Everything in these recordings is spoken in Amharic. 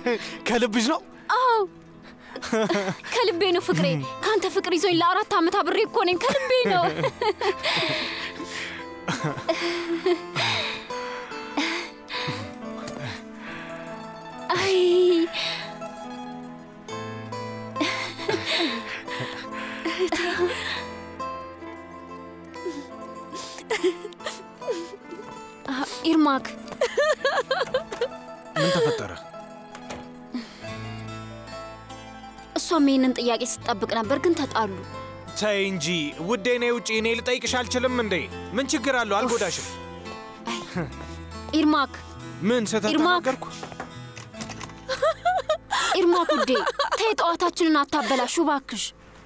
ከልብሽ ነው? አዎ ከልቤ ነው ፍቅሬ። ከአንተ ፍቅር ይዞኝ ለአራት ዓመት አብሬ እኮ ነኝ። ከልቤ ነው። አይ አ- ኢርማክ ምን ተፈጠረ? እሷም ይህንን ጥያቄ ስትጠብቅ ነበር፣ ግን ተጣሉ። ተይ እንጂ ውዴ፣ ነይ ውጪ። እኔ ልጠይቅሽ አልችልም እንዴ? ምን ችግር አለው? አልጎዳሽም። ኢርማክ ምን ስህተት ኢርማክ! ተናገርኩ? ኢርማክ ውዴ፣ ተይ ጠዋታችንን አታበላሹ እባክሽ።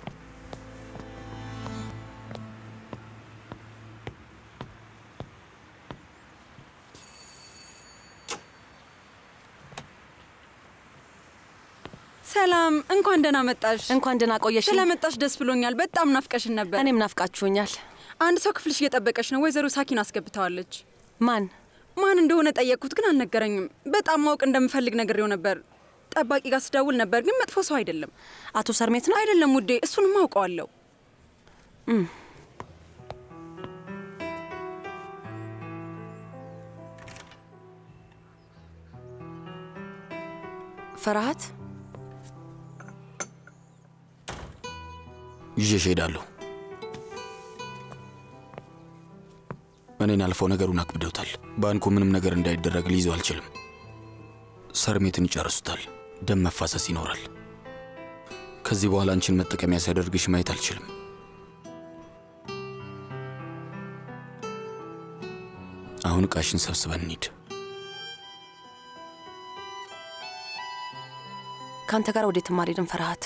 ሰላም፣ እንኳን ደህና መጣሽ። እንኳን ደህና ቆየሽ። ስለመጣሽ ደስ ብሎኛል። በጣም ናፍቀሽን ነበር። እኔም ናፍቃችሁኛል። አንድ ሰው ክፍልሽ እየጠበቀሽ ነው። ወይዘሮ ሳኪን አስገብተዋለች። ማን ማን እንደሆነ ጠየቅኩት፣ ግን አልነገረኝም። በጣም ማወቅ እንደምፈልግ ነግሬው ነበር። ጠባቂ ጋር ስደውል ነበር፣ ግን መጥፎ ሰው አይደለም። አቶ ሰርሜት ነው? አይደለም ውዴ፣ እሱንም አውቀዋለሁ። ፈርሃት ይዤሽ እሄዳለሁ። እኔን አልፈው ነገሩን አክብደውታል። ባንኩ ምንም ነገር እንዳይደረግ ሊይዘው አልችልም። ሰርሜትን ይጨርሱታል። ደም መፋሰስ ይኖራል። ከዚህ በኋላ አንቺን መጠቀሚያ ሲያደርግሽ ማየት አልችልም። አሁን ዕቃሽን ሰብስበን እንሂድ። ከአንተ ጋር ወዴትም አልሄድም ፈርሃት።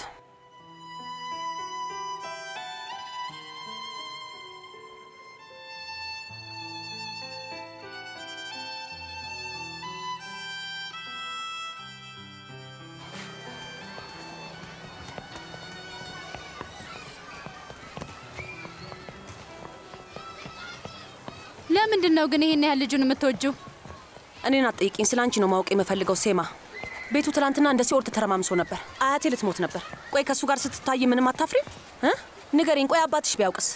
ለምንድን ነው ግን ይሄን ያህል ልጁን የምትወጂው? እኔን አትጠይቂኝ፣ ስለ አንቺ ነው ማወቅ የምፈልገው ሴማ። ቤቱ ትናንትና እንደ ሲኦል ተተረማምሶ ነበር። አያቴ ልትሞት ነበር። ቆይ ከእሱ ጋር ስትታይ ምንም አታፍሪም እ ንገሪኝ። ቆይ አባትሽ ቢያውቅስ?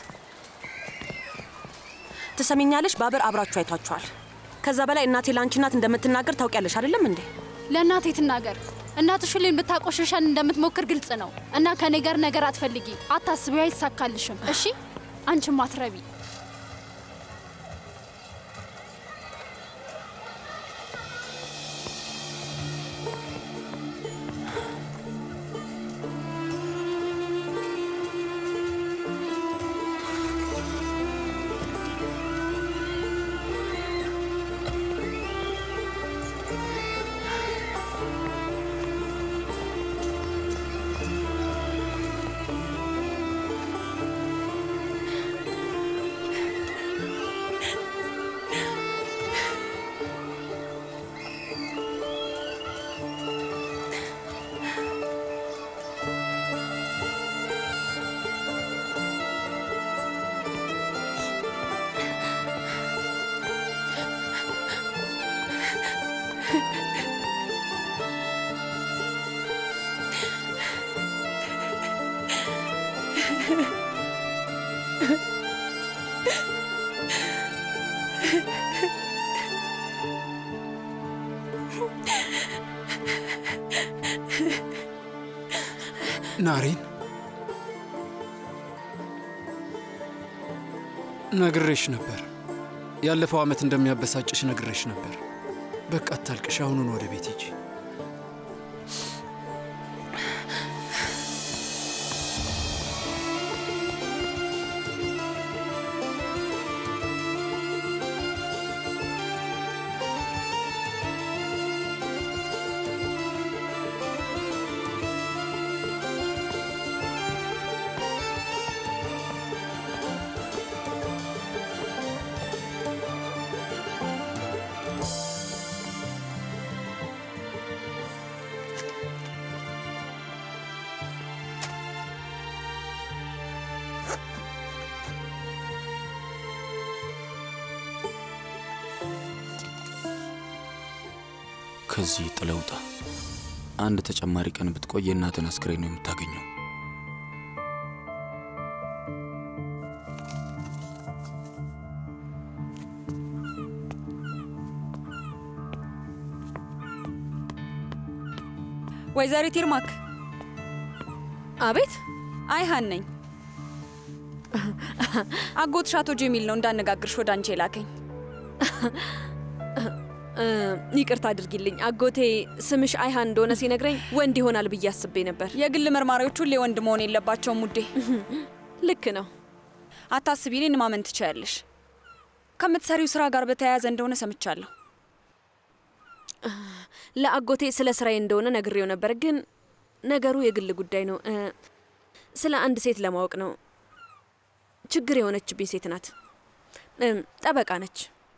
ትሰሚኛለሽ? ባበር አብራችሁ አይቷችኋል። ከዛ በላይ እናቴ ለአንቺ እናት እንደምትናገር ታውቂያለሽ አይደለም እንዴ? ለእናቴ ትናገር። እናትሽ ሁሌም ብታቆሸሸን እንደምትሞክር ግልጽ ነው። እና ከኔ ጋር ነገር አትፈልጊ፣ አታስቢ፣ አይሳካልሽም። እሺ አንቺም አትረቢ። ናሬን ነግሬሽ ነበር። ያለፈው ዓመት እንደሚያበሳጭሽ ነግሬሽ ነበር። በቃ አታልቅሽ። አሁኑን ወደ ቤት ሂጂ። ከዚህ ጥለውጣ አንድ ተጨማሪ ቀን ብትቆይ የእናትን አስክሬን ነው የምታገኘው። ወይዘሪት ይርማክ። አቤት። አይሃን ነኝ። አጎትሽ አቶ ጀሚል ነው እንዳነጋግርሽ ወደ አንቺ የላከኝ። እ፣ ይቅርታ አድርጊልኝ። አጎቴ ስምሽ አይሃን እንደሆነ ሲነግረኝ ወንድ ይሆናል ብዬ አስቤ ነበር። የግል መርማሪዎች ሁሌ ወንድ መሆን የለባቸውም ውዴ። ልክ ነው። አታስቢ፣ እኔን ማመን ትችያለሽ። ከምትሰሪው ስራ ጋር በተያያዘ እንደሆነ ሰምቻለሁ። ለአጎቴ ስለ ስራዬ እንደሆነ ነግሬው ነበር፣ ግን ነገሩ የግል ጉዳይ ነው። እ፣ ስለ አንድ ሴት ለማወቅ ነው። ችግር የሆነችብኝ ሴት ናት። እም፣ ጠበቃ ነች።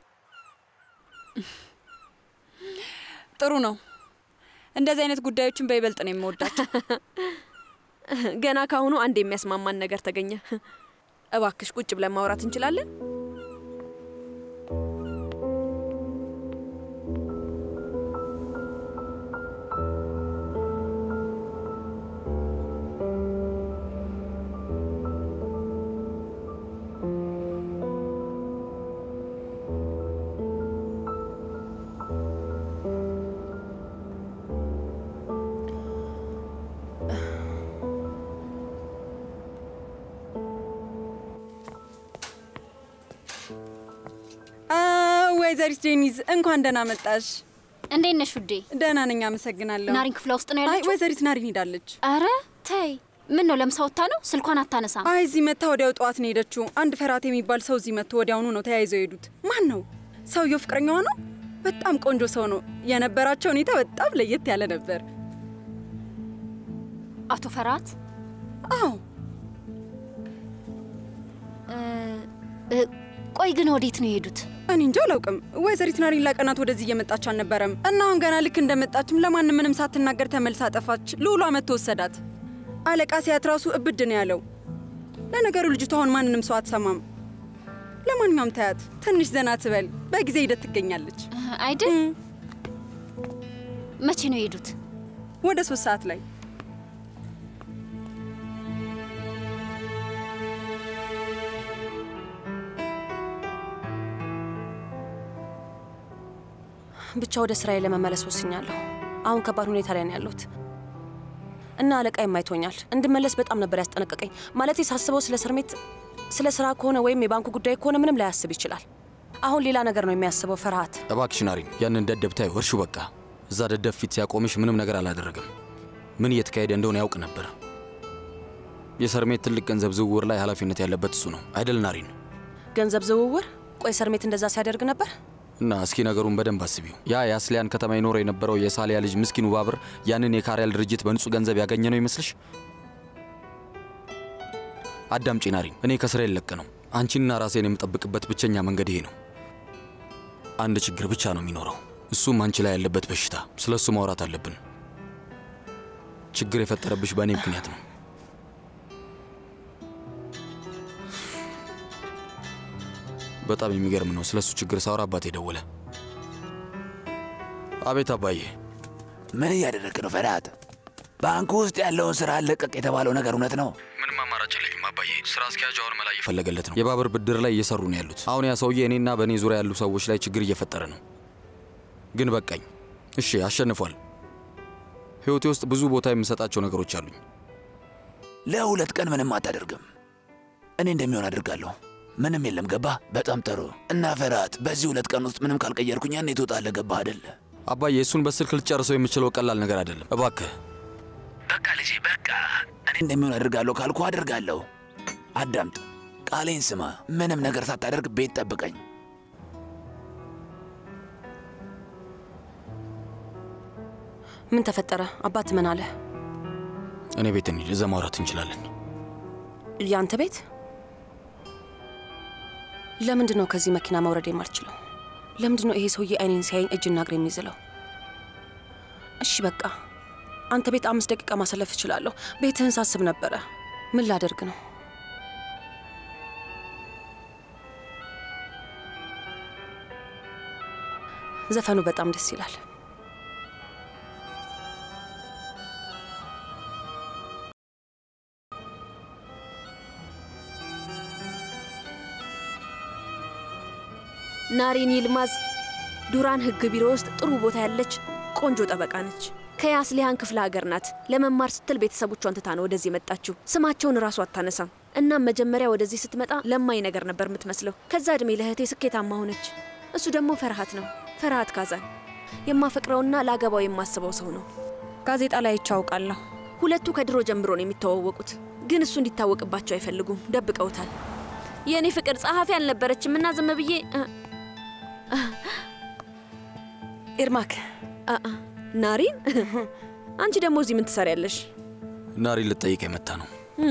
ጥሩ ነው። እንደዚህ አይነት ጉዳዮችን በይበልጥ ነው የምወዳቸው። ገና ካሁኑ አንድ የሚያስማማን ነገር ተገኘ። እባክሽ ቁጭ ብለን ማውራት እንችላለን? አ፣ ወይዘሪት ዴኒዝ እንኳን ደህና መጣሽ። እንዴት ነሽ ውዴ? ደህና ነኝ፣ አመሰግናለሁ። ናሪን ክፍሏ ውስጥ ነው አይ ያለችው? ወይዘሪት ናሪን ሄዳለች። አረ ተይ፣ ምን ነው ለምሳ ወጥታ ነው? ስልኳን አታነሳም። አይ እዚህ መታ ወዲያው ጠዋት ነው ሄደችው። አንድ ፈራት የሚባል ሰው እዚህ መጥቶ ወዲያውኑ ነው ተያይዘው የሄዱት። ማን ነው ሰውየው? ፍቅረኛዋ ነው። በጣም ቆንጆ ሰው ነው። የነበራቸው ሁኔታ በጣም ለየት ያለ ነበር። አቶ ፈራት አዎ እ፣ ቆይ ግን ወዴት ነው የሄዱት? እኔ እንጃ አላውቅም። ወይዘሪት ናሪን ለቀናት ወደዚህ እየመጣች አልነበረም እና አሁን ገና ልክ እንደመጣችም ለማንም ምንም ሳትናገር ተመልሳ ጠፋች። ልዑሏ መጥቶ ወሰዳት። አለቃ ሲያት ራሱ እብድ ነው ያለው። ለነገሩ ልጅቷ አሁን ማንንም ሰው አትሰማም። ለማንኛውም ታያት፣ ትንሽ ዘና ትበል፣ በጊዜ ሂደት ትገኛለች። እ፣ አይደል? መቼ ነው የሄዱት? ወደ ሶስት ሰዓት ላይ ብቻ ወደ ስራዬ ለመመለስ ወስኛለሁ። አሁን ከባድ ሁኔታ ላይ ነው ያለሁት እና አለቃ የማይቶኛል እንድመለስ በጣም ነበር ያስጠነቀቀኝ። ማለቴ ሳስበው ስለ ስርሜት ስለ ስራ ከሆነ ወይም የባንኩ ጉዳይ ከሆነ ምንም ላያስብ ይችላል። አሁን ሌላ ነገር ነው የሚያስበው። ፍርሃት እባክሽ ናሪን፣ ያንን ደደብ ታዩ እርሹ። በቃ እዛ ደደብ ፊት ሲያቆምሽ ምንም ነገር አላደረግም። ምን እየተካሄደ እንደሆነ ያውቅ ነበር። የሰርሜት ትልቅ ገንዘብ ዝውውር ላይ ኃላፊነት ያለበት እሱ ነው አይደል ናሪን? ገንዘብ ዝውውር። ቆይ ሰርሜት እንደዛ ሲያደርግ ነበር? እና እስኪ ነገሩን በደንብ አስቢው። ያ የአስሊያን ከተማ ይኖር የነበረው የሳሊያ ልጅ ምስኪኑ ባብር ያንን የካሪያል ድርጅት በንጹህ ገንዘብ ያገኘ ነው ይመስልሽ? አዳምጪ ናሪን፣ እኔ ከስራ የለቅ ነው። አንቺንና ራሴን የምጠብቅበት ብቸኛ መንገድ ይሄ ነው። አንድ ችግር ብቻ ነው የሚኖረው፣ እሱም አንቺ ላይ ያለበት በሽታ። ስለ እሱ ማውራት አለብን። ችግር የፈጠረብሽ በእኔ ምክንያት ነው። በጣም የሚገርም ነው። ስለ እሱ ችግር ሳወራ አባቴ ደወለ። አቤት አባዬ። ምን እያደረግህ ነው ፈርሃት? ባንኩ ውስጥ ያለውን ስራ አለቀቅ የተባለው ነገር እውነት ነው? ምንም አማራጭ የለኝም አባዬ። ስራ አስኪያጅ አሁን መላ እየፈለገለት ነው። የባብር ብድር ላይ እየሰሩ ነው ያሉት። አሁን ያ ሰውዬ እኔና በእኔ ዙሪያ ያሉ ሰዎች ላይ ችግር እየፈጠረ ነው። ግን በቃኝ። እሺ አሸንፏል። ህይወቴ ውስጥ ብዙ ቦታ የምሰጣቸው ነገሮች አሉኝ። ለሁለት ቀን ምንም አታደርግም። እኔ እንደሚሆን አድርጋለሁ። ምንም የለም። ገባህ? በጣም ጥሩ። እና ፈርሃት፣ በዚህ ሁለት ቀን ውስጥ ምንም ካልቀየርኩኝ ያኔ ትወጣለህ። ገባህ አይደለ? አባዬ እሱን በስልክ ልጨርሰው የምችለው ቀላል ነገር አይደለም። እባክህ በቃ ልጄ፣ በቃ እኔ እንደሚሆን አድርጋለሁ ካልኩ አድርጋለሁ። አዳምጥ፣ ቃሌን ስማ። ምንም ነገር ሳታደርግ ቤት ጠብቀኝ። ምን ተፈጠረ? አባት ምን አለ? እኔ ቤት እንሂድ፣ እዛ ማውራት እንችላለን። ያንተ ቤት? ለምንድን ነው ከዚህ መኪና መውረድ የማልችለው? ለምንድን ነው ይሄ ሰውዬ አይኔን ሲያየኝ እጅና እግር የሚይዝለው? እሺ በቃ አንተ ቤት አምስት ደቂቃ ማሳለፍ እችላለሁ። ቤትህን ሳስብ ነበረ። ምን ላደርግ ነው? ዘፈኑ በጣም ደስ ይላል። ናሪን ይልማዝ ዱራን ህግ ቢሮ ውስጥ ጥሩ ቦታ ያለች ቆንጆ ጠበቃ ነች። ከያስሊሃን ክፍለ ሀገር ናት። ለመማር ስትል ቤተሰቦቿን ትታ ነው ወደዚህ የመጣችው። ስማቸውን እራሱ አታነሳም። እናም መጀመሪያ ወደዚህ ስትመጣ ለማኝ ነገር ነበር የምትመስለው። ከዛ እድሜ ለእህቴ ስኬታማ ሆነች። እሱ ደግሞ ፈርሃት ነው። ፈርሃት ካዛን የማፈቅረውና ለአገባው የማስበው ሰው ነው። ጋዜጣ ላይ አይቼ አውቃለሁ። ሁለቱ ከድሮ ጀምሮ ነው የሚተዋወቁት፣ ግን እሱ እንዲታወቅባቸው አይፈልጉም። ደብቀውታል። የእኔ ፍቅር ጸሐፊ አልነበረችም እና ዝም ብዬ ኤርማክ አአ፣ ናሪን አንቺ ደግሞ እዚህ ምን ትሰሪያለሽ? ናሪ ልጠይቅ የመጣ ነው።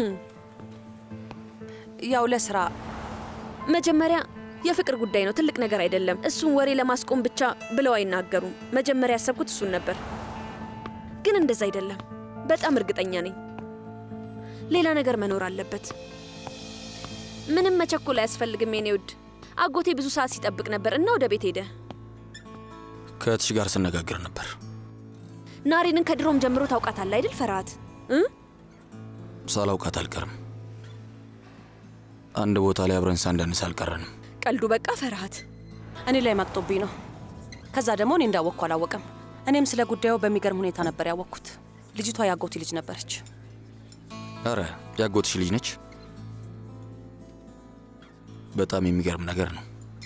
ያው ለስራ መጀመሪያ የፍቅር ጉዳይ ነው፣ ትልቅ ነገር አይደለም። እሱን ወሬ ለማስቆም ብቻ ብለው አይናገሩም። መጀመሪያ ያሰብኩት እሱን ነበር፣ ግን እንደዛ አይደለም። በጣም እርግጠኛ ነኝ። ሌላ ነገር መኖር አለበት። ምንም መቸኮል አያስፈልግም የኔ ውድ። አጎቴ ብዙ ሰዓት ሲጠብቅ ነበር እና ወደ ቤት ሄደ። ከእህትሽ ጋር ስነጋግር ነበር። ናሪንን ከድሮም ጀምሮ ታውቃታለህ አይደል? ፈርሃት እ ሳላውቃት አልቀርም። አንድ ቦታ ላይ አብረን ሳንደንስ አልቀረንም። ቀልዱ በቃ ፈርሃት። እኔ ላይ ማቅጦብኝ ነው። ከዛ ደግሞ እኔ እንዳወቅኩ አላወቀም። እኔም ስለ ጉዳዩ በሚገርም ሁኔታ ነበር ያወቅኩት። ልጅቷ የአጎቴ ልጅ ነበረች። አረ ያጎትሽ ልጅ ነች? በጣም የሚገርም ነገር ነው።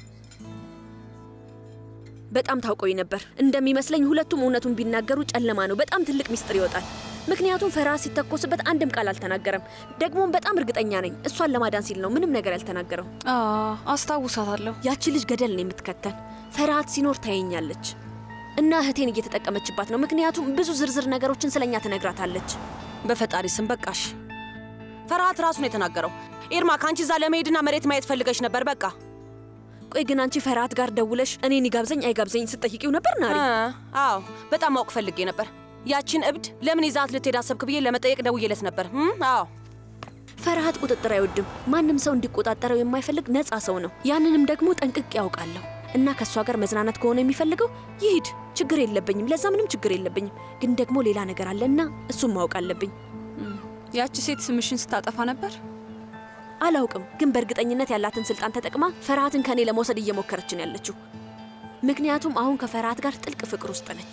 በጣም ታውቆኝ ነበር። እንደሚመስለኝ ሁለቱም እውነቱን ቢናገሩ ጨለማ ነው፣ በጣም ትልቅ ሚስጥር ይወጣል። ምክንያቱም ፈርሃት ሲተኮስበት አንድም ቃል አልተናገረም። ደግሞም በጣም እርግጠኛ ነኝ እሷን ለማዳን ሲል ነው ምንም ነገር ያልተናገረው። አስታውሳታለሁ። ያቺ ልጅ ገደል ነው የምትከተል። ፈርሃት ሲኖር ታየኛለች እና እህቴን እየተጠቀመችባት ነው። ምክንያቱም ብዙ ዝርዝር ነገሮችን ስለኛ ትነግራታለች። በፈጣሪ ስም በቃሽ። ፈርሃት ራሱ ነው የተናገረው። ኤርማ ከአንቺ እዛ ለመሄድና መሬት ማየት ፈልገሽ ነበር። በቃ ቆይ ግን አንቺ ፈርሃት ጋር ደውለሽ እኔን ይጋብዘኝ አይጋብዘኝ ስትጠይቂው ነበር ናሪ? አ- አዎ በጣም ማወቅ ፈልጌ ነበር። ያቺን እብድ ለምን ይዛት ልትሄድ አሰብክ ብዬ ለመጠየቅ ደውዬለት ነበር። እም፣ አዎ ፈርሃት ቁጥጥር አይወድም። ማንም ሰው እንዲቆጣጠረው የማይፈልግ ነፃ ሰው ነው። ያንንም ደግሞ ጠንቅቄ ያውቃለሁ። እና ከእሷ ጋር መዝናናት ከሆነ የሚፈልገው ይሂድ፣ ችግር የለብኝም። ለዛ ምንም ችግር የለብኝም። ግን ደግሞ ሌላ ነገር አለና እሱም ማወቅ አለብኝ። ያቺ ሴት ስምሽን ስታጠፋ ነበር። አላውቅም፣ ግን በእርግጠኝነት ያላትን ስልጣን ተጠቅማ ፈርሃትን ከኔ ለመውሰድ እየሞከረች ነው ያለችው። ምክንያቱም አሁን ከፈርሃት ጋር ጥልቅ ፍቅር ውስጥ ነች።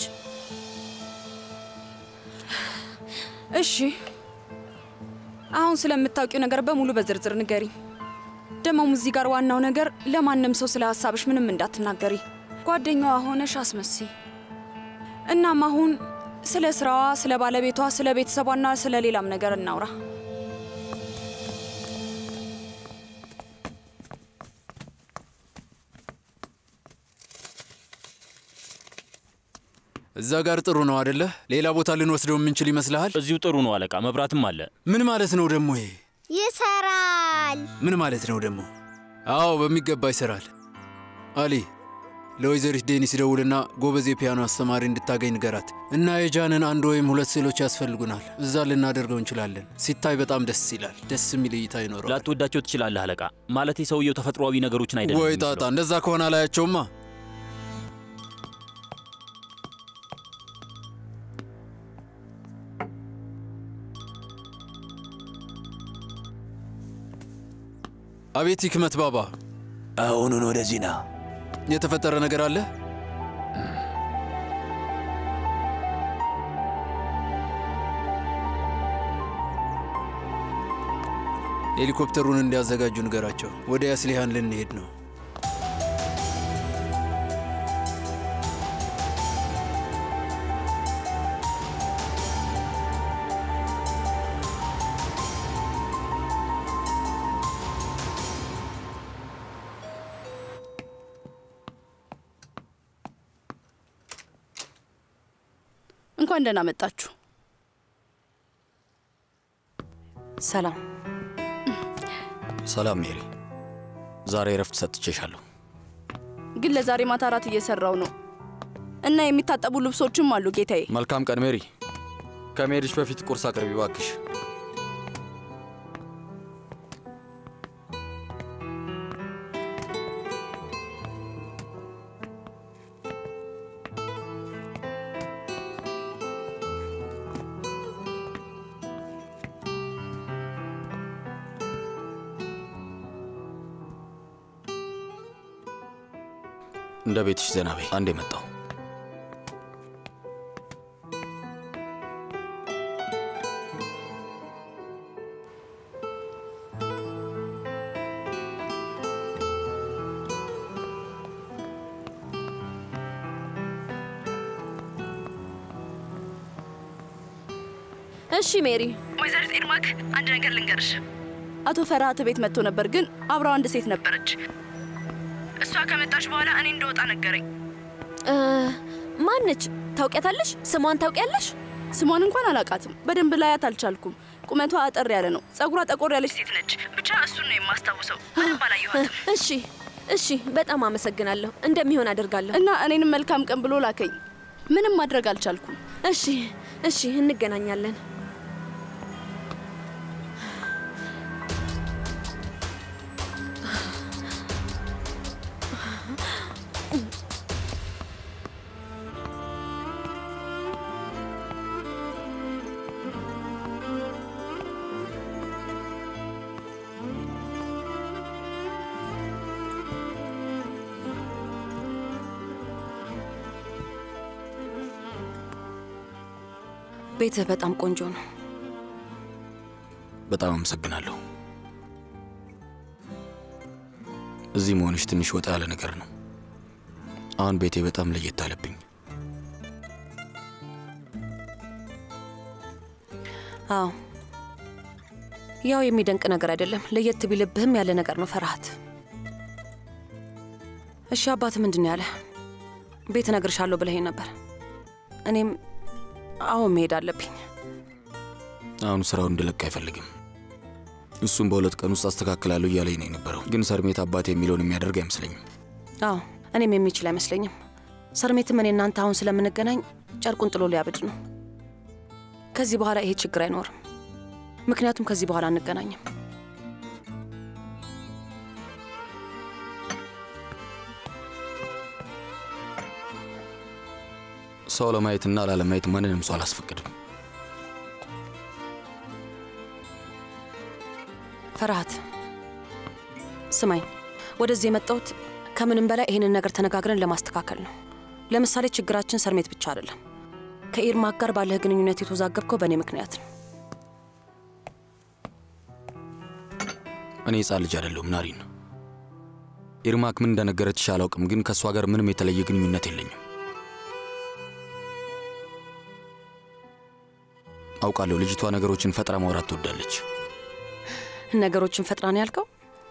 እሺ፣ አሁን ስለምታውቂው ነገር በሙሉ በዝርዝር ንገሪ። ደግሞም እዚህ ጋር ዋናው ነገር ለማንም ሰው ስለ ሀሳብሽ ምንም እንዳትናገሪ፣ ጓደኛዋ ሆነሽ አስመሲ። እናም አሁን ስለ ስራዋ፣ ስለ ባለቤቷ፣ ስለ ቤተሰቧና ስለ ሌላም ነገር እናውራ። እዛ ጋር ጥሩ ነው አደለ? ሌላ ቦታ ልንወስደው የምንችል ይመስልሃል? እዚሁ ጥሩ ነው አለቃ፣ መብራትም አለ። ምን ማለት ነው ደግሞ ይሄ? ይሰራል። ምን ማለት ነው ደግሞ? አዎ በሚገባ ይሰራል። አሊ ለወይዘሪት ዴኒስ ደውልና ጎበዝ የፒያኖ አስተማሪ እንድታገኝ ንገራት እና የጃንን አንድ ወይም ሁለት ስዕሎች ያስፈልጉናል። እዛ ልናደርገው እንችላለን። ሲታይ በጣም ደስ ይላል። ደስ የሚል እይታ ይኖረዋል። ላትወዳቸው ትችላለህ አለቃ። ማለቴ ሰውየው ተፈጥሯዊ ነገሮችን አይደለም ወይ ጣጣ! የሚስለው። እንደዛ ከሆነ አላያቸውማ። አቤት ህክመት ባባ፣ አሁኑን ወደዚህ ና። የተፈጠረ ነገር አለ? ሄሊኮፕተሩን እንዲያዘጋጁ ንገራቸው። ወደ ያስሊሃን ልንሄድ ነው። እንኳን ደህና መጣችሁ። ሰላም። ሰላም ሜሪ፣ ዛሬ እረፍት ሰጥቼሻለሁ። ግን ለዛሬ ማታ እራት እየሰራው ነው እና የሚታጠቡ ልብሶችም አሉ ጌታዬ። መልካም ቀን ሜሪ። ከመሄድሽ በፊት ቁርስ አቅርቢ ባክሽ። እንደ ቤትሽ ዘና በይ። አንድ የመጣው እሺ ሜሪ፣ ወይዘሪት ኤርማክ አንድ ነገር ልንገርሽ። አቶ ፈርሃት ቤት መጥቶ ነበር፣ ግን አብረው አንድ ሴት ነበረች። እሷ ከመጣች በኋላ እኔ እንደወጣ ነገረኝ። እ፣ ማነች? ታውቂያታለሽ? ስሟን ታውቂያለሽ? ስሟን እንኳን አላውቃትም። በደንብ ላያት አልቻልኩም። ቁመቷ አጠር ያለ ነው። ጸጉሯ ጠቆር ያለች ሴት ነች። ብቻ እሱን ነው የማስታውሰው። በደንብ አላየኋትም። እሺ እሺ፣ በጣም አመሰግናለሁ። እንደሚሆን አደርጋለሁ። እና እኔንም መልካም ቀን ብሎ ላከኝ። ምንም ማድረግ አልቻልኩም። እሺ እሺ፣ እንገናኛለን። ቤትህ በጣም ቆንጆ ነው። በጣም አመሰግናለሁ። እዚህ መሆንሽ ትንሽ ወጣ ያለ ነገር ነው። አሁን ቤቴ በጣም ለየት አለብኝ። አዎ ያው የሚደንቅ ነገር አይደለም። ለየት ቢልብህም ያለ ነገር ነው ፈርሃት። እሺ አባት ምንድን ነው ያለ? ቤት እነግርሻለሁ ብለኸኝ ነበር። እኔም አሁን መሄድ አለብኝ። አሁን ስራውን እንድለቅ አይፈልግም። እሱም በሁለት ቀን ውስጥ አስተካክላለሁ እያለኝ ነው የነበረው። ግን ሰርሜት አባት የሚለውን የሚያደርግ አይመስለኝም። አዎ እኔም የሚችል አይመስለኝም። ሰርሜትም እኔ እናንተ አሁን ስለምንገናኝ ጨርቁን ጥሎ ሊያብድ ነው። ከዚህ በኋላ ይሄ ችግር አይኖርም። ምክንያቱም ከዚህ በኋላ አንገናኝም። ሰው ለማየትና ላለማየት ማንንም ሰው አላስፈቅድም። ፈርሃት ስማኝ፣ ወደዚህ የመጣሁት ከምንም በላይ ይህንን ነገር ተነጋግረን ለማስተካከል ነው። ለምሳሌ ችግራችን ሰርሜት ብቻ አይደለም። ከኢርማክ ጋር ባለህ ግንኙነት የተወዛገብከው በእኔ ምክንያት ነው። እኔ ሕፃን ልጅ አይደለሁም ናሪን። ኢርማክ ምን እንደነገረችሽ አላውቅም፣ ግን ከእሷ ጋር ምንም የተለየ ግንኙነት የለኝም። አውቃለሁ ልጅቷ ነገሮችን ፈጥራ ማውራት ትወዳለች። ነገሮችን ፈጥራ ነው ያልከው?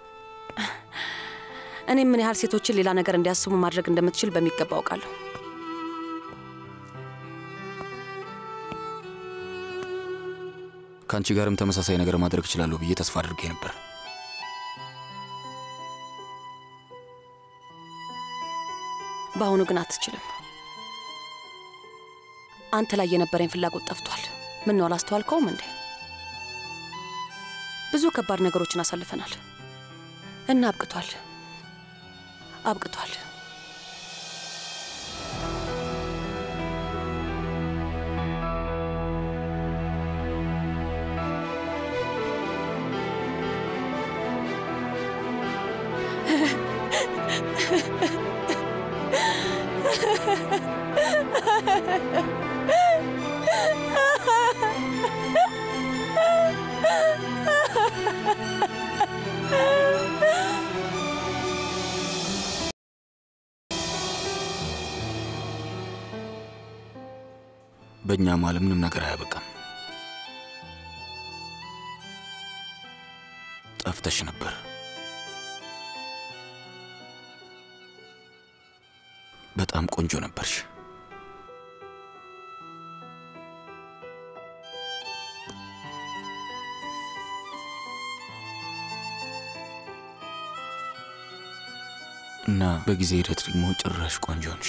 እኔ ምን ያህል ሴቶችን ሌላ ነገር እንዲያስቡ ማድረግ እንደምትችል በሚገባ አውቃለሁ። ከአንቺ ጋርም ተመሳሳይ ነገር ማድረግ እችላለሁ ብዬ ተስፋ አድርጌ ነበር። በአሁኑ ግን አትችልም። አንተ ላይ የነበረኝ ፍላጎት ጠፍቷል። ምን ነው አላስተዋልከውም እንዴ? ብዙ ከባድ ነገሮችን አሳልፈናል እና አብቅቷል አብቅቷል። በእኛ መሀል ምንም ነገር አያበቃም። ጠፍተሽ ነበር። በጣም ቆንጆ ነበርሽ። እና በጊዜ ሂደት ደግሞ ጭራሽ ቆንጆ ነሽ።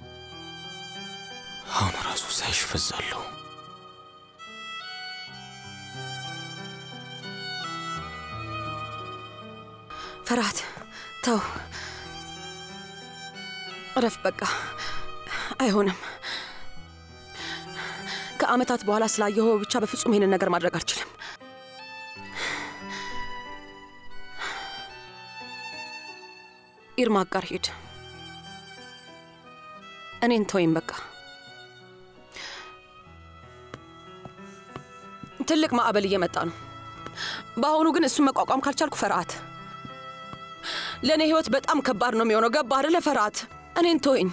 አሁን ራሱ ሳይሽ ፈዛለሁ። ፈርሃት ተው፣ እረፍ በቃ። አይሆንም። ከአመታት በኋላ ስላየኸው ብቻ በፍጹም ይሄንን ነገር ማድረግ አልችልም። ኢርማቅ ጋር ሂድ። እኔን ተወይም በቃ። ትልቅ ማዕበል እየመጣ ነው። በአሁኑ ግን እሱን መቋቋም ካልቻልኩ ፈርሃት፣ ለእኔ ህይወት በጣም ከባድ ነው የሚሆነው። ገባ አይደለ ፈርሃት? እኔን ተወኝ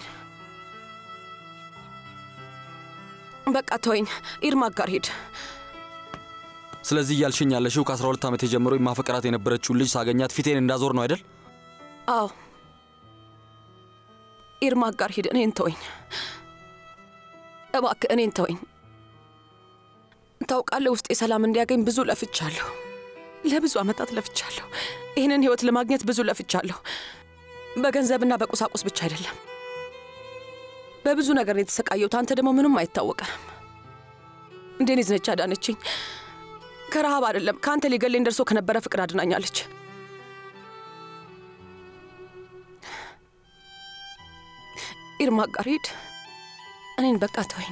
በቃ ተወኝ። ኢርማቅ ጋር ሂድ። ስለዚህ እያልሽኝ ያለሽው ከ12 ዓመቴ ጀምሮ የማፈቅራት የነበረችውን ልጅ ሳገኛት ፊቴን እንዳዞር ነው አይደል? አዎ ኢርማቅ ጋር ሂድ። እኔን ተወኝ እባክህ፣ እኔን ተወኝ። ታውቃለህ፣ ውስጤ ሰላም እንዲያገኝ ብዙ ለፍቻለሁ። ለብዙ ዓመታት ለፍቻለሁ። ይህንን ህይወት ለማግኘት ብዙ ለፍቻለሁ። በገንዘብና በቁሳቁስ ብቻ አይደለም፣ በብዙ ነገር ነው የተሰቃየሁት። አንተ ደግሞ ምንም አይታወቀም። ዴኒዝ ነች አዳነችኝ። ከረሃብ አይደለም ከአንተ ሊገለኝ ደርሶ ከነበረ ፍቅር አድናኛለች። ኢርማቅ ጋር ሂድ። እኔን በቃ ተወኝ።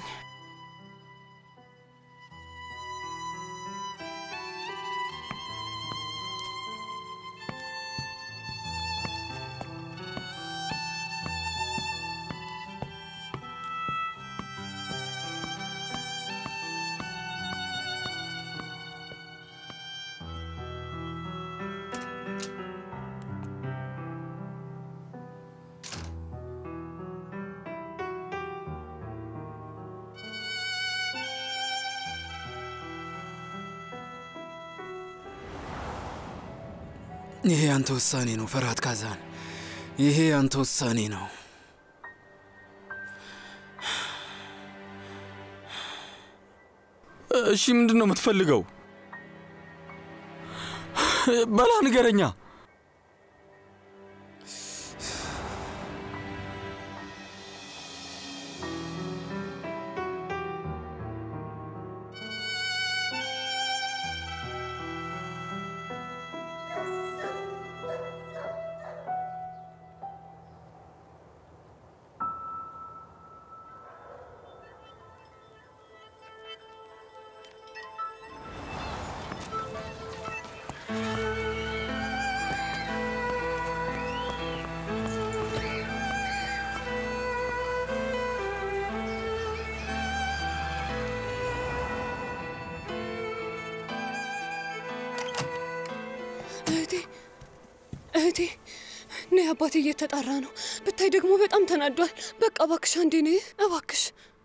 ይሄ ያንተ ውሳኔ ነው ፈርሃት ካዛን፣ ይሄ ያንተ ውሳኔ ነው። እሺ ምንድን ነው የምትፈልገው? በላ ንገረኛ። እህቴ እህቴ ነይ፣ አባቴ እየተጣራ ነው። ብታይ ደግሞ በጣም ተናዷል። በቃ እባክሽ አንዴ ነይ እባክሽ።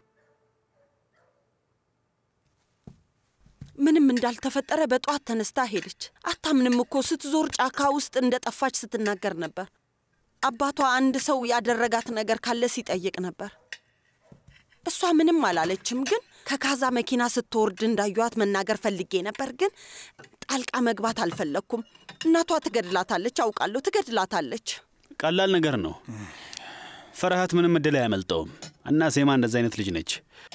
ምንም እንዳልተፈጠረ በጠዋት ተነስታ ሄደች። አታምንም እኮ ስትዞር ጫካ ውስጥ እንደጠፋች ስትናገር ነበር። አባቷ አንድ ሰው ያደረጋት ነገር ካለ ሲጠይቅ ነበር። እሷ ምንም አላለችም፣ ግን ከካዛ መኪና ስትወርድ እንዳዩዋት መናገር ፈልጌ ነበር፣ ግን ጣልቃ መግባት አልፈለግኩም። እናቷ ትገድላታለች፣ አውቃለሁ፣ ትገድላታለች። ቀላል ነገር ነው። ፈርሃት ምንም እድል አያመልጠውም እና ሴማ እንደዚ አይነት ልጅ ነች።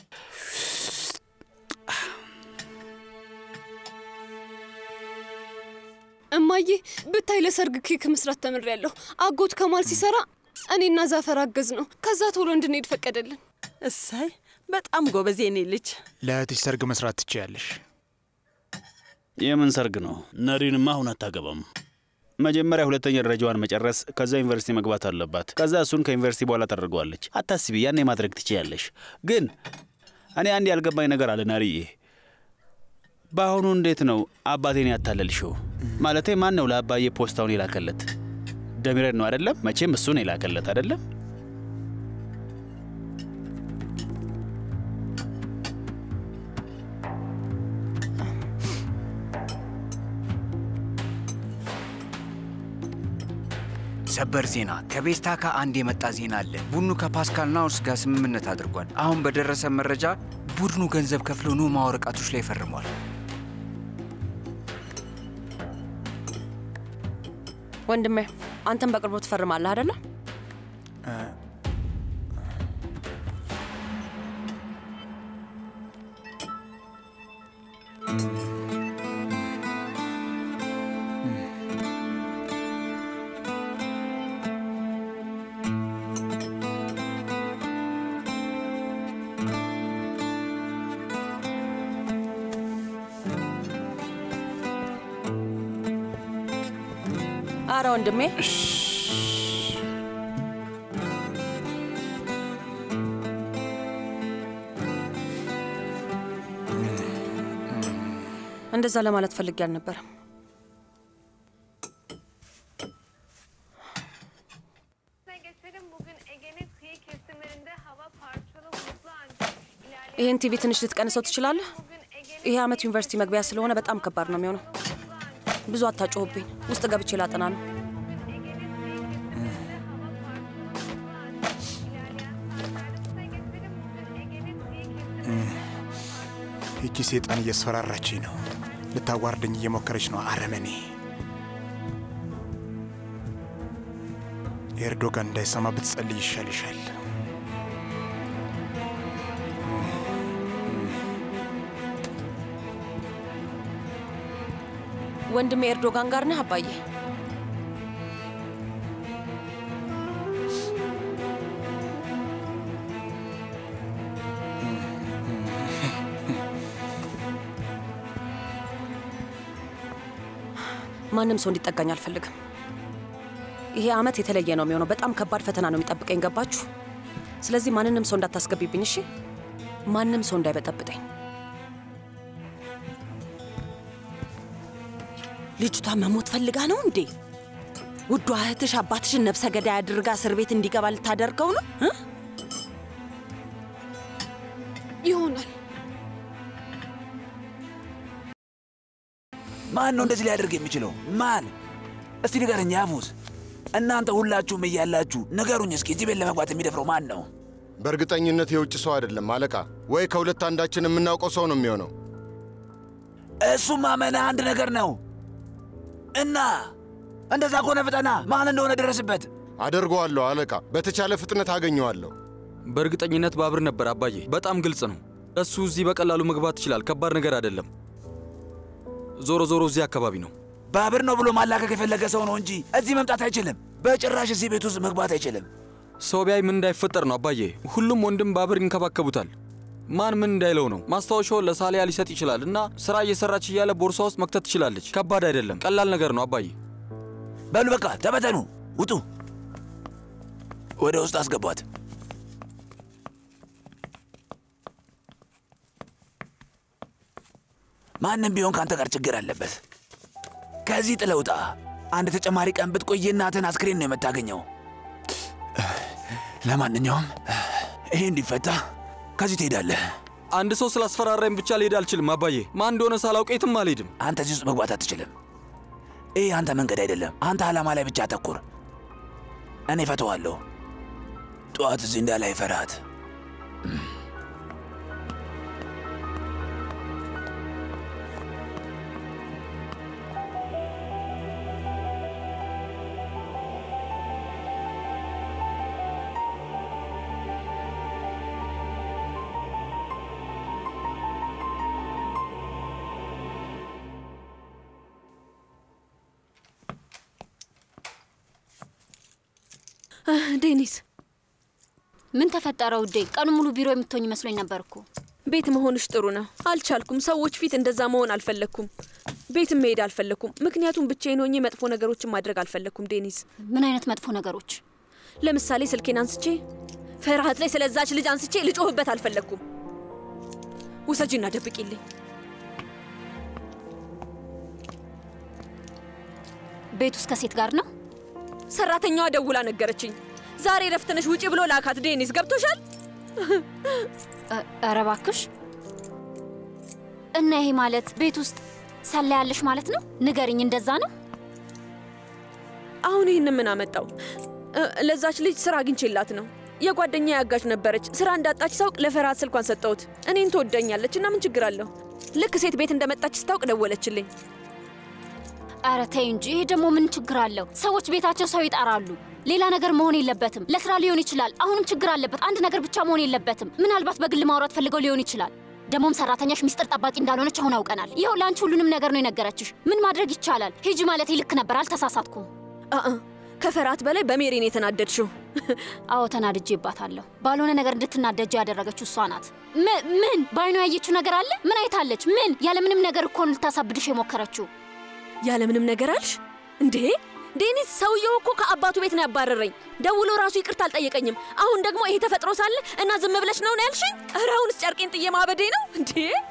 እማዬ ብታይ ለሰርግ ኬክ መስራት ተምሬያለሁ። አጎት ከማል ሲሰራ እኔና ዛፈር አገዝ ነው። ከዛ ቶሎ እንድንሄድ ፈቀደልን። እሰይ በጣም ጎበዝ የኔ ልጅ። ለእህትሽ ሰርግ መስራት ትችያለሽ። የምን ሰርግ ነው? ነሪንማ አሁን አታገባም። መጀመሪያ ሁለተኛ ደረጃዋን መጨረስ፣ ከዛ ዩኒቨርሲቲ መግባት አለባት። ከዛ እሱን ከዩኒቨርሲቲ በኋላ ታደርገዋለች። አታስቢ፣ ያኔ ማድረግ ትችያለሽ። ግን እኔ አንድ ያልገባኝ ነገር አለ ናርዬ። በአሁኑ እንዴት ነው አባቴን ያታለልሽው? ማለቴ ማን ነው ለአባዬ ፖስታውን የላከለት? ደሚረድ ነው አይደለም? መቼም እሱን የላከለት አይደለም? ሰበር ዜና ከቤስታካ አንድ የመጣ ዜና አለ። ቡድኑ ከፓስካል ናውርስ ጋር ስምምነት አድርጓል። አሁን በደረሰ መረጃ ቡድኑ ገንዘብ ከፍሎ ኑማ ወረቀቶች ላይ ፈርሟል። ወንድሜ አንተም በቅርቡ ትፈርማለህ አደለ? አረ ወንድሜ እንደዛ ለማለት ፈልጌ አልነበረም። ይህን ቲቪ ትንሽ ልትቀንሰው ትችላለህ? ይሄ ዓመት ዩኒቨርሲቲ መግቢያ ስለሆነ በጣም ከባድ ነው የሚሆነው። ብዙ አታጮህብኝ። ውስጥ ገብቼ ላጠና ነው። ይቺ ሴጣን እያስፈራራችኝ ነው። ልታዋርደኝ እየሞከረች ነው። አረመኔ ኤርዶጋን እንዳይሰማ ብትጸልይ ይሻልሻል። ወንድሜ ኤርዶጋን ጋር ነህ አባዬ? ማንም ሰው እንዲጠጋኝ አልፈልግም። ይሄ ዓመት የተለየ ነው የሚሆነው። በጣም ከባድ ፈተና ነው የሚጠብቀኝ። ገባችሁ? ስለዚህ ማንንም ሰው እንዳታስገቢብኝ እሺ? ማንም ሰው እንዳይበጠብጠኝ። ልጅቷ መሞት ፈልጋ ነው እንዴ? ውዷ እህትሽ አባትሽን ነፍሰ ገዳይ አድርጋ እስር ቤት እንዲገባ ልታደርገው ነው እ? ይሆናል። ማን ነው እንደዚህ ሊያደርግ የሚችለው? ማን? እስቲ ንገረኝ ያፉስ። እናንተ ሁላችሁም እያላችሁ ንገሩኝ እስኪ እዚህ ቤት ለመግባት የሚደፍረው ማን ነው? በእርግጠኝነት የውጭ ሰው አይደለም አለቃ። ወይ ከሁለት አንዳችን የምናውቀው ሰው ነው የሚሆነው። እሱም ማመንህ አንድ ነገር ነው እና እንደዛ ከሆነ ፍጠና፣ ማን እንደሆነ ደረስበት። አደርገዋለሁ አለቃ። በተቻለ ፍጥነት አገኘዋለሁ። በእርግጠኝነት ባብር ነበር አባዬ። በጣም ግልጽ ነው። እሱ እዚህ በቀላሉ መግባት ይችላል። ከባድ ነገር አይደለም። ዞሮ ዞሮ እዚህ አካባቢ ነው። ባብር ነው ብሎ ማላከክ የፈለገ ሰው ነው እንጂ እዚህ መምጣት አይችልም። በጭራሽ እዚህ ቤት ውስጥ መግባት አይችልም። ሰው ቢያይ ምን እንዳይፈጠር ነው አባዬ። ሁሉም ወንድም ባብር ይንከባከቡታል። ማን ምን እንዳይለው ነው። ማስታወሻውን ለሳሊያ ሊሰጥ ይችላል እና ስራ እየሰራች እያለ ቦርሳ ውስጥ መክተት ትችላለች። ከባድ አይደለም፣ ቀላል ነገር ነው አባዬ። በሉ በቃ ተበተኑ፣ ውጡ። ወደ ውስጥ አስገቧት። ማንም ቢሆን ከአንተ ጋር ችግር አለበት። ከዚህ ጥለህ ውጣ። አንድ ተጨማሪ ቀን ብትቆይ የእናትህን አስክሬን ነው የምታገኘው። ለማንኛውም ይሄ እንዲፈታ ከዚህ ትሄዳለህ። አንድ ሰው ስላስፈራራኝ ብቻ ልሄድ አልችልም አባዬ። ማን እንደሆነ ሳላውቅ የትም አልሄድም። አንተ እዚህ ውስጥ መግባት አትችልም። ይህ አንተ መንገድ አይደለም። አንተ ዓላማ ላይ ብቻ አተኩር። እኔ ፈተዋለሁ። ጠዋት እዚህ እንዳላይ ፈርሃት። ዴኒስ ምን ተፈጠረ ውዴ? ቀኑ ሙሉ ቢሮ የምትሆኝ መስሎኝ ነበር እኮ። ቤት መሆንሽ ጥሩ ነው። አልቻልኩም። ሰዎች ፊት እንደዛ መሆን አልፈለግኩም። ቤትም መሄድ አልፈለግኩም። ምክንያቱም ብቻዬን ሆኜ መጥፎ ነገሮችን ማድረግ አልፈለግኩም። ዴኒስ፣ ምን አይነት መጥፎ ነገሮች? ለምሳሌ ስልኬን አንስቼ ፈርሃት ላይ ስለዛች ልጅ አንስቼ ልጮህበት አልፈለግኩም። ውሰጂና ደብቂልኝ። ቤት ውስጥ ከሴት ጋር ነው? ሰራተኛዋ ደውላ ነገረችኝ። ዛሬ ረፍት ነሽ ውጪ ብሎ ላካት። ዴኒስ ገብቶሻል? ኧረ እባክሽ። እና ይሄ ማለት ቤት ውስጥ ሰላ ያለሽ ማለት ነው? ንገሪኝ፣ እንደዛ ነው? አሁን ይህን ምን አመጣው? ለዛች ልጅ ስራ አግኝቼላት ነው። የጓደኛ ያጋዥ ነበረች። ስራ እንዳጣች ሳውቅ ለፈርሃት ስልኳን ሰጠሁት። እኔን ትወደኛለች እና ምን ችግር አለው? ልክ ሴት ቤት እንደመጣች ስታውቅ ደወለችልኝ። ኧረ ተይ እንጂ፣ ይሄ ደግሞ ምን ችግር አለው? ሰዎች ቤታቸው ሰው ይጠራሉ። ሌላ ነገር መሆን የለበትም። ለስራ ሊሆን ይችላል። አሁንም ችግር አለበት። አንድ ነገር ብቻ መሆን የለበትም። ምናልባት በግል ማውራት ፈልገው ሊሆን ይችላል። ደግሞም ሰራተኛሽ ሚስጥር ጠባቂ እንዳልሆነች አሁን አውቀናል። ይኸው ለአንቺ ሁሉንም ነገር ነው የነገረችሽ። ምን ማድረግ ይቻላል? ሂጂ ማለት ልክ ነበር። አልተሳሳትኩም። አአ ከፈርሃት በላይ በሜሪን የተናደድሽው። አዎ ተናድጄባታለሁ። ባልሆነ ነገር እንድትናደጅ ያደረገችው እሷ ናት። ምን በአይኗ ያየችው ነገር አለ? ምን አይታለች? ምን ያለምንም ነገር እኮ ነው ልታሳብድሽ የሞከረችው። ያለምንም ነገር አልሽ እንዴ? ዴኒስ ሰውየው እኮ ከአባቱ ቤት ነው ያባረረኝ። ደውሎ ራሱ ይቅርታ አልጠየቀኝም። አሁን ደግሞ ይሄ ተፈጥሮ ሳለ እና ዝም ብለሽ ነው ነው ያልሽኝ? ኧረ አሁንስ ጨርቄን ጥዬ ማበዴ ነው እንዴ?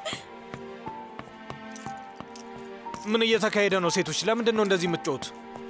ምን እየተካሄደ ነው? ሴቶች ለምንድን ነው እንደዚህ የምትጮት?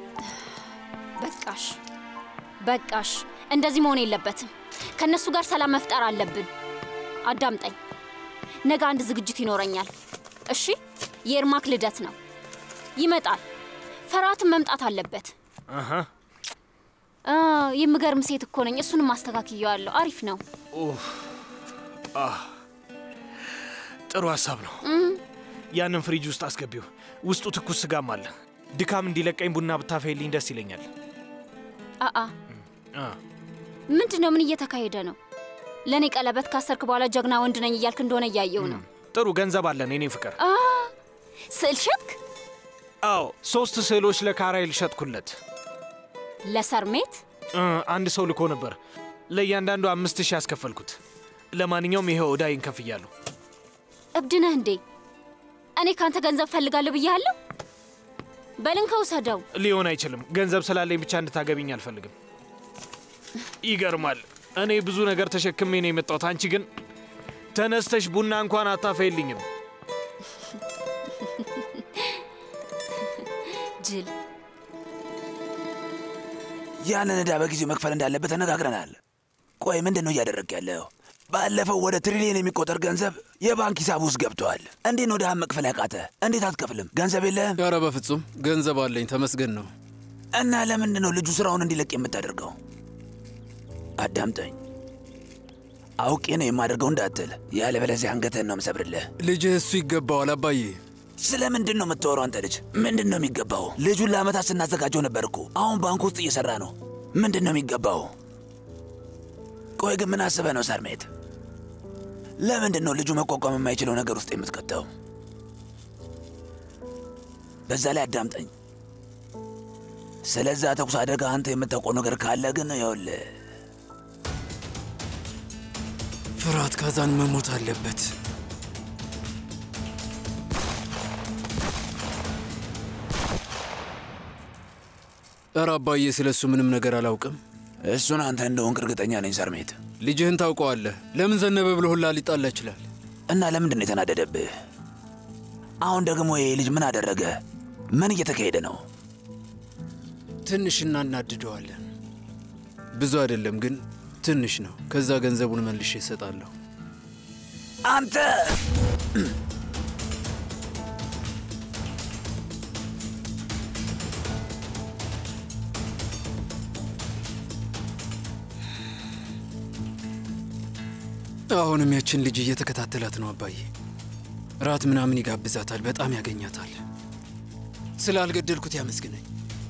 በቃሽ በቃሽ፣ እንደዚህ መሆን የለበትም። ከእነሱ ጋር ሰላም መፍጠር አለብን። አዳምጠኝ። ነገ አንድ ዝግጅት ይኖረኛል። እሺ፣ የኤርማክ ልደት ነው። ይመጣል። ፈርሃትም መምጣት አለበት። አሀ፣ አ፣ የምገርም ሴት እኮ ነኝ። እሱንም አስተካክየዋለሁ። አሪፍ ነው። ኡፍ፣ አህ፣ ጥሩ ሀሳብ ነው። እም፣ ያንን ፍሪጅ ውስጥ አስገቢው። ውስጡ ትኩስ ስጋም አለ። ድካም እንዲለቀኝ ቡና ብታፈይልኝ ደስ ይለኛል። አአ አ፣ ምንድን ነው? ምን እየተካሄደ ነው? ለእኔ ቀለበት ካሰርክ በኋላ ጀግና ወንድ ነኝ እያልክ እንደሆነ እያየው ነው። ጥሩ ገንዘብ አለን የኔ ፍቅር። አ፣ ስዕል ሸጥክ? አዎ፣ ሶስት ስዕሎች ለካራይል ሸጥኩለት። ለሰርሜት? እ፣ አንድ ሰው ልኮ ነበር። ለእያንዳንዱ አምስት ሺህ ያስከፈልኩት። ለማንኛውም ይኸው ዕዳዬን ከፍያለሁ። እብድ ነህ እንዴ? እኔ ካንተ ገንዘብ ፈልጋለሁ ብያለሁ። በልን ከውሰደው። ሊሆን አይችልም። ገንዘብ ስላለኝ ብቻ እንድታገቢኝ አልፈልግም። ይገርማል። እኔ ብዙ ነገር ተሸክሜ ነው የመጣሁት። አንቺ ግን ተነስተሽ ቡና እንኳን አታፈይልኝም። ጅል ያንን ዕዳ በጊዜው መክፈል እንዳለበት ተነጋግረናል። ቆይ ምንድን ነው እያደረግ ያለው? ባለፈው ወደ ትሪሊየን የሚቆጠር ገንዘብ የባንክ ሂሳብ ውስጥ ገብተዋል። እንዴት ነው ድሃን መክፈል ያቃተ? እንዴት አትከፍልም? ገንዘብ የለህም? ኧረ በፍጹም ገንዘብ አለኝ፣ ተመስገን ነው። እና ለምንድን ነው ልጁ ስራውን እንዲለቅ የምታደርገው? አዳምጠኝ። አውቄ ነው የማደርገው እንዳትል፣ ያለበለዚያ አንገትህን ነው የምሰብርልህ። ልጅህ እሱ ይገባዋል አባዬ። ስለ ምንድን ነው የምታወራው አንተ ልጅ? ምንድን ነው የሚገባው? ልጁን ለዓመታት ስናዘጋጀው ነበር እኮ። አሁን ባንክ ውስጥ እየሰራ ነው። ምንድን ነው የሚገባው? ቆይ ግን ምን አስበህ ነው ሰርሜት? ለምንድን ነው ልጁ መቋቋም የማይችለው ነገር ውስጥ የምትከተው? በዛ ላይ አዳምጠኝ። ስለዛ ተኩስ አደጋ አንተ የምታውቀው ነገር ካለ ግን ይኸውልህ ፍርሃት ካዛን መሞት አለበት። ኧረ አባዬ ስለ እሱ ምንም ነገር አላውቅም። እሱን አንተ እንደሆንክ እርግጠኛ ነኝ ሰርሜት። ልጅህን ታውቀዋለህ። ለምን ዘነበ ብሎ ሁላ ሊጣላ ይችላል። እና ለምንድን ነው የተናደደብህ? አሁን ደግሞ ይሄ ልጅ ምን አደረገ? ምን እየተካሄደ ነው? ትንሽ እናናድደዋለን። ብዙ አይደለም ግን ትንሽ ነው። ከዛ ገንዘቡን መልሼ እሰጣለሁ። አንተ አሁንም ያችን ልጅ እየተከታተላት ነው አባዬ። ራት ምናምን ይጋብዛታል፣ በጣም ያገኛታል። ስላልገደልኩት ያመስግነኝ።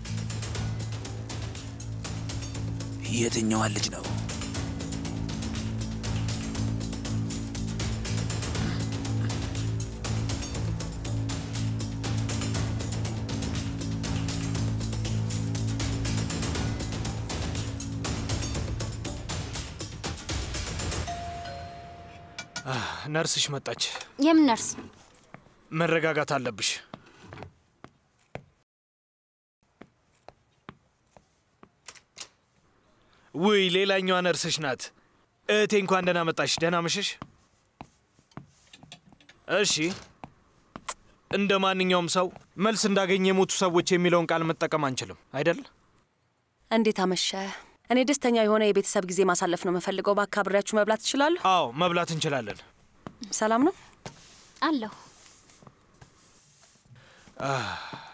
የትኛዋን ልጅ ነው? አህ፣ ነርስሽ መጣች። የምን ነርስ? መረጋጋት አለብሽ። ውይ ሌላኛዋ ነርስሽ ናት። እህቴ እንኳን ደህና መጣሽ። ደህና መሸሽ። እሺ፣ እንደ ማንኛውም ሰው መልስ እንዳገኘ የሞቱ ሰዎች የሚለውን ቃል መጠቀም አንችልም አይደል? እንዴት አመሸ? እኔ ደስተኛ የሆነ የቤተሰብ ጊዜ ማሳለፍ ነው የምፈልገው። እባክህ አብሬያችሁ መብላት ትችላለሁ? አዎ መብላት እንችላለን። ሰላም ነው አለሁ። አህ፣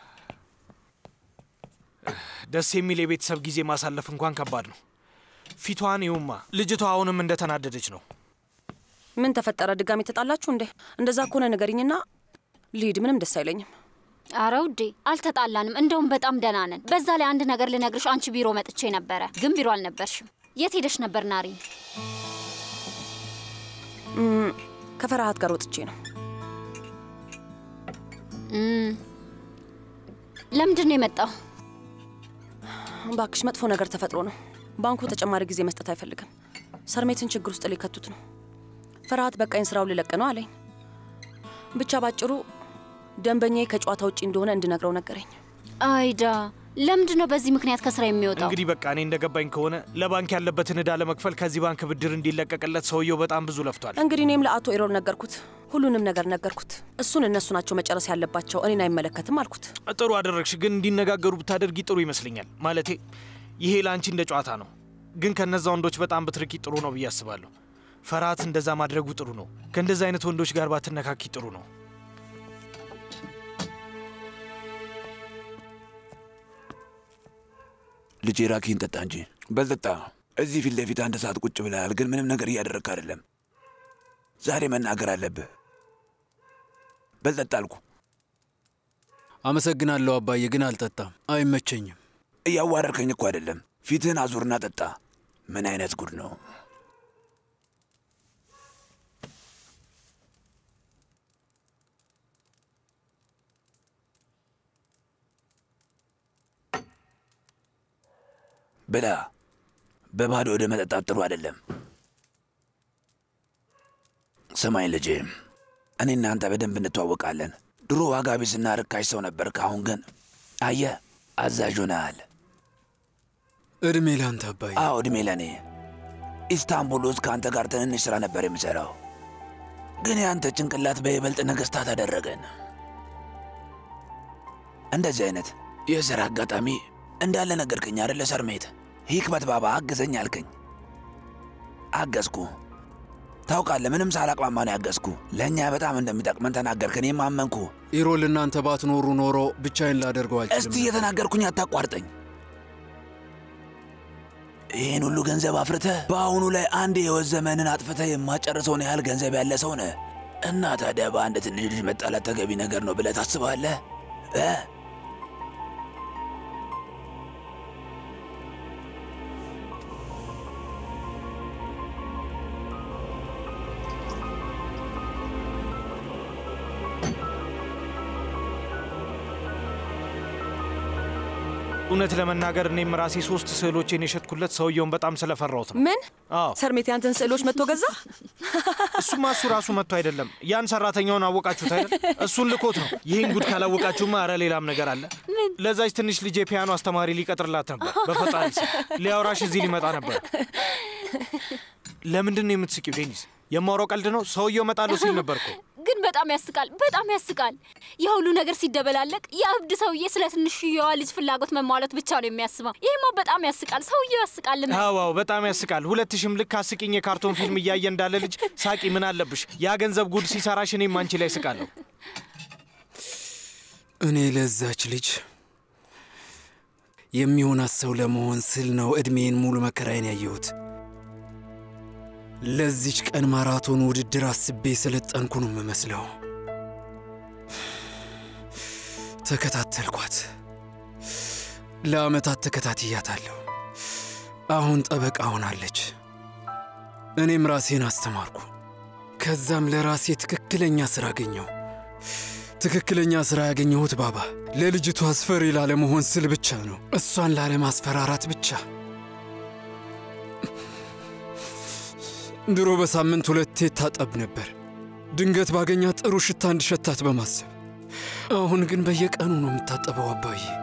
ደስ የሚል የቤተሰብ ጊዜ ማሳለፍ እንኳን ከባድ ነው። ፊቷን ይውማ። ልጅቷ አሁንም እንደተናደደች ነው። ምን ተፈጠረ? ድጋሚ ተጣላችሁ እንዴ? እንደዛ ከሆነ ንገሪኝና ልሂድ። ምንም ደስ አይለኝም። አረ ውዴ አልተጣላንም። እንደውም በጣም ደህና ነን። በዛ ላይ አንድ ነገር ልነግርሽ፣ አንቺ ቢሮ መጥቼ ነበረ፣ ግን ቢሮ አልነበርሽም። የት ሄደሽ ነበር ናሪ? እም፣ ከፈርሃት ጋር ወጥቼ ነው። እም፣ ለምንድን ነው የመጣው? እባክሽ መጥፎ ነገር ተፈጥሮ ነው። ባንኩ ተጨማሪ ጊዜ መስጠት አይፈልግም። ሰርሜትን ችግር ውስጥ ሊከቱት ነው። ፍርሃት በቃኝ ስራው ሊለቅ ነው አለኝ። ብቻ ባጭሩ ደንበኛዬ ከጨዋታ ውጪ እንደሆነ እንድነግረው ነገረኝ። አይዳ ለምንድን ነው በዚህ ምክንያት ከስራ የሚወጣው? እንግዲህ በቃ እኔ እንደገባኝ ከሆነ ለባንክ ያለበትን ዕዳ ለመክፈል ከዚህ ባንክ ብድር እንዲለቀቅለት ሰውየው በጣም ብዙ ለፍቷል። እንግዲህ እኔም ለአቶ ኢሮል ነገርኩት፣ ሁሉንም ነገር ነገርኩት። እሱን እነሱ ናቸው መጨረስ ያለባቸው፣ እኔን አይመለከትም አልኩት። ጥሩ አደረግሽ፣ ግን እንዲነጋገሩ ብታደርጊ ጥሩ ይመስለኛል። ማለቴ ይሄ ለአንቺ እንደ ጨዋታ ነው፣ ግን ከነዛ ወንዶች በጣም ብትርቂ ጥሩ ነው ብዬ አስባለሁ። ፈርሃት እንደዛ ማድረጉ ጥሩ ነው። ከእንደዛ አይነት ወንዶች ጋር ባትነካኪ ጥሩ ነው። ልጄ ራኪን ጠጣ እንጂ በልጠጣ። እዚህ ፊት ለፊት አንድ ሰዓት ቁጭ ብለሃል፣ ግን ምንም ነገር እያደረግክ አይደለም። ዛሬ መናገር አለብህ። በልጠጣ አልኩ። አመሰግናለሁ አባዬ፣ ግን አልጠጣም፣ አይመቸኝም። እያዋረድከኝ እኮ አይደለም። ፊትህን አዙርና ጠጣ። ምን አይነት ጉድ ነው? ብላ። በባዶ ወደ መጠጣት ጥሩ አይደለም። ስማኝ ልጄ፣ እኔ እናንተ በደንብ እንተዋወቃለን። ድሮ ዋጋ ቢስና ርካሽ ሰው ነበርክ። አሁን ግን አየህ፣ አዛዥ ሆነሃል። እድሜ ላንተ አባዬ። አዎ እድሜ ለእኔ። ኢስታንቡል ውስጥ ከአንተ ጋር ትንንሽ ሥራ ነበር የምሠራው፣ ግን የአንተ ጭንቅላት በይበልጥ ነገሥታት አደረገን። እንደዚህ አይነት የሥራ አጋጣሚ እንዳለ ነገርከኝ አደለ ሰርሜት? ሂክመት ባባ አግዘኝ አልከኝ፣ አገዝኩ። ታውቃለህ፣ ምንም ሳላቅማማ ነው ያገዝኩ። ለእኛ በጣም እንደሚጠቅመን ተናገርክ፣ እኔም አመንኩ። ኢሮል፣ እናንተ ባትኖሩ ኖሮ ብቻዬን ላደርገው አልችልም። እስቲ እየተናገርኩኝ አታቋርጠኝ። ይህን ሁሉ ገንዘብ አፍርተህ በአሁኑ ላይ አንድ የሕይወት ዘመንን አጥፍተህ የማጨርሰውን ያህል ገንዘብ ያለ ሰው ነህ እና ታዲያ በአንድ ትንሽ ልጅ መጣላት ተገቢ ነገር ነው ብለህ ታስባለህ እ እውነት ለመናገር እኔም ራሴ ሶስት ስዕሎቼን የሸጥኩለት ሰውየውን በጣም ስለፈራሁት ነው። ምን? አዎ ሰርሜት ያንተን ስዕሎች መጥቶ ገዛ? እሱማ እሱ ራሱ መጥቶ አይደለም። ያን ሰራተኛውን አወቃችሁት አይደል? እሱን ልኮት ነው። ይህን ጉድ ካላወቃችሁማ ኧረ ሌላም ነገር አለ። ለዛች ትንሽ ልጅ የፒያኖ አስተማሪ ሊቀጥርላት ነበር። በፈጣሪ ስም ሊያወራሽ እዚህ ሊመጣ ነበር። ለምንድን ነው የምትስቂው ዴኒስ? የማወራው ቀልድ ነው። ሰውየው እመጣለሁ ሲል ነበር እኮ። ግን በጣም ያስቃል፣ በጣም ያስቃል። ያ ሁሉ ነገር ሲደበላለቅ የእብድ ሰውዬ ስለ ትንሽየዋ ልጅ ፍላጎት መሟላት ብቻ ነው የሚያስበው። ይህማ በጣም ያስቃል። ሰውየው ያስቃል። አዋው በጣም ያስቃል። ሁለትሽም ልክ አስቂኝ የካርቶን ፊልም እያየ እንዳለ ልጅ ሳቂ። ምን አለብሽ? ያ ገንዘብ ጉድ ሲሰራሽ እኔም አንቺ ላይ ስቃለሁ። እኔ ለዛች ልጅ የሚሆናት ሰው ለመሆን ስል ነው ዕድሜን ሙሉ መከራዬን ያየሁት። ለዚች ቀን ማራቶን ውድድር አስቤ የሰለጠንኩ ነው የምመስለው። ተከታተልኳት፣ ለዓመታት ተከታትያታለሁ። አሁን ጠበቃ ሆናለች። እኔም ራሴን አስተማርኩ። ከዛም ለራሴ ትክክለኛ ሥራ አገኘሁ። ትክክለኛ ሥራ ያገኘሁት ባባ ለልጅቷ አስፈሪ ላለመሆን ስል ብቻ ነው። እሷን ላለማስፈራራት ብቻ። ድሮ በሳምንት ሁለቴ ታጠብ ነበር፣ ድንገት ባገኛት ጥሩ ሽታ እንድሸታት በማሰብ። አሁን ግን በየቀኑ ነው የምታጠበው አባዬ።